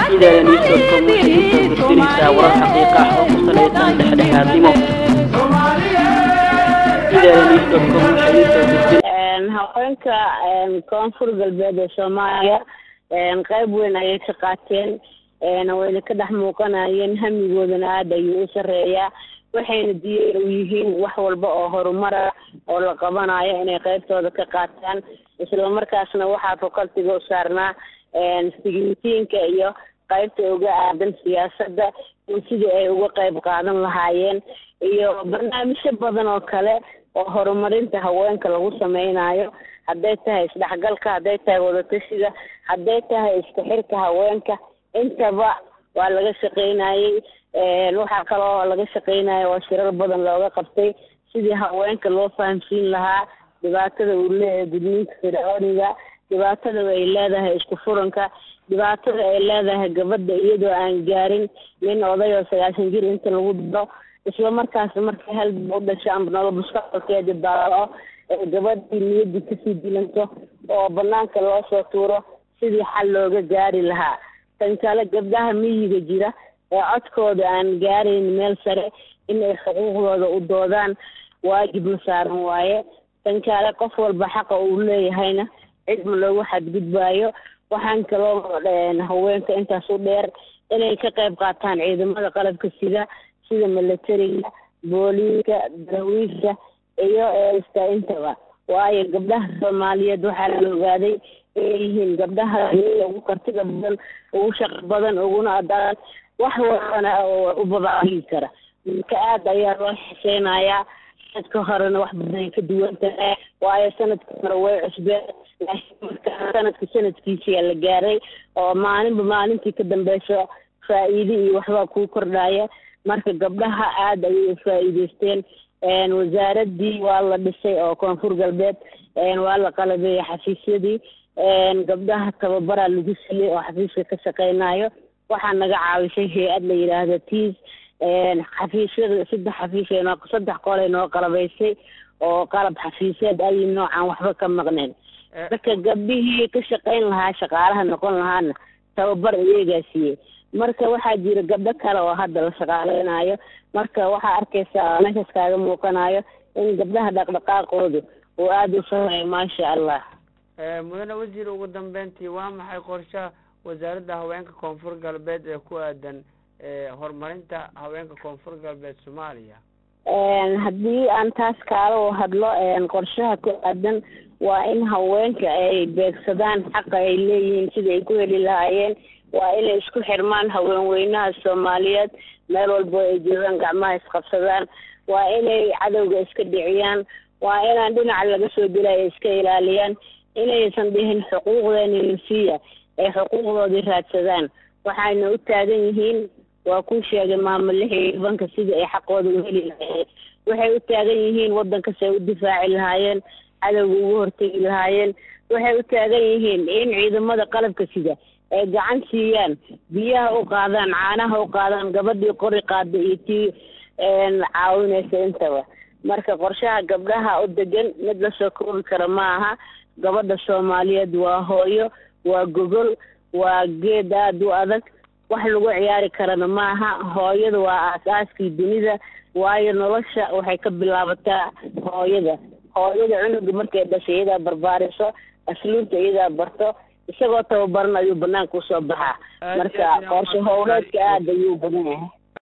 idadan iisoo waxay usoo gudbinaysaa warar xaqiiqa ah oo ku salaysan dhexdhexaadnimo idadan iisoo waxay usoo gudbin haweenka koonfur galbeed ee soomaaliya qayb weyn ayay ka qaateen wayna ka dhex muuqanayeen hamigoodana aada ayuu u sareeyaa waxayna diyaar u yihiin wax walba oo horumara oo la qabanayo inay qaybtooda ka qaataan islamarkaasna waxaa fakaltiga u saarnaa sigitiinka iyo qaybta uga aadan siyaasadda iyo sidii ay uga qayb qaadan lahaayeen iyo barnaamijyo badan oo kale oo horumarinta haweenka lagu sameynayo hadday tahay isdhexgalka hadday tahay wadatashiga hadday tahay isku xirka haweenka intaba waa laga shaqeynayey waxaa kaloo laga shaqeynaya waa shirar badan looga qabtay sidii haweenka loo fahamsiin lahaa dhibaatada uu leeyahay gudniinka fircooniga dhibaatada ay leedahay isku furanka dhibaatada ay leedahay gabadha iyadoo aan gaarin nin oday oo sagaashan jir inta lagu diro isla markaas markay halba u dhasho amba nolol mustaqbalkeeda baao ee gabadhii niyadii kasii dilanto oo banaanka loo soo tuuro sidii xal looga gaari lahaa tan kale gabdhaha miyiga jira ee codkooda aan gaarayn meel sare inay xuquuqdooda u doodaan waajib ma saaran waaye tan kale qof walba xaqa uu leeyahayna cid ma loogu xadgudbaayo waxaan kaloo haweenka intaas u dheer inay ka qayb qaataan ciidamada qalabka sida sida milatariga booliiska darawiishka iyo eesta intaba waayo gabdhaha soomaaliyeed waxaa la ogaaday inay yihiin gabdhaha ugu kartiga badan ugu shaqo badan uguna adaan wax walbana u babaagi kara marka aada ayaa loo xiseynayaa sanadka horena wax badan ay ka duwan tahay waayo sanadka hore way cusbeen laakiin marka sanadka sanadkiisiyaa la gaaray oo maalinba maalintii ka dambeyso faa-iide iyo waxbaa kuu kordhaya marka gabdhaha aada ayay u faa-iideysteen wasaaradii waa la dhisay oo koonfur galbeed waa la qalabeeyey xafiisyadii gabdhaha tababaraa lagu siiyey oo xafiiska ka shaqeynayo waxaa naga caawisay hay-ad la yidhaahda tiis xafiisyada saddex xafiis noo saddex qolay noo qalabaysay oo qalab xafiisyeed ayi noocan waxba ka maqneen marka gabdhihii ka shaqeyn lahaa shaqaalaha noqon lahaana tababar iyagaa siiyey marka waxaa jira gabdho kale oo hadda la shaqaaleynayo marka waxaa arkaysaa meeshaas kaaga muuqanayo in gabdhaha dhaqdhaqaaqoodu uu aada u sareeyo maasha allah mudane wasiir ugu dambeyntii waa maxay qorshaha wasaaradda haweenka koonfur galbeed ee ku aadan horumarinta haweenka koonfur galbeed soomaaliya haddii aan taas kaala hadlo qorshaha ku aadan waa in haweenka ay beegsadaan xaqa ay leeyihiin sida ay ku heli lahaayeen waa inay isku xirmaan haweenweynaha soomaaliyeed meel walbo ay joogaan gacmaha isqabsadaan waa inay cadowga iska dhiciyaan waa inaan dhinaca laga soo dilaya iska ilaaliyaan inaysan dhihin xuquuqdeeni nasiya ay xuquuqdoodii raadsadaan waxayna u taagan yihiin waa kuu sheegay maamo lix iyo tobanka sidii ay xaqooda u heli lahaayeen waxay u taagan yihiin waddankasi ay u difaaci lahaayeen cadowga ugu hortegi lahaayeen waxay u taagan yihiin in ciidamada qalabka sida ay gacan siiyaan biyaha u qaadaan caanaha u qaadaan gabadhii qori qaada iyo tii caawinaysa intaba marka qorshaha gabdhaha u degan mid lasoo koobi kara ma aha gabadha soomaaliyeed waa hooyo waa gogol waa geed aada u adag wax lagu ciyaari karana maaha hooyada waa aas-aaskii dunida waayo nolosha waxay ka bilaabataa hooyada hooyada cunuga markay dhashay iyadaa barbaariso asluubta iyadaa barto isagoo tababaran ayuu banaanka usoo baxaa marka qorshe howleedka aada ayuu badan yahay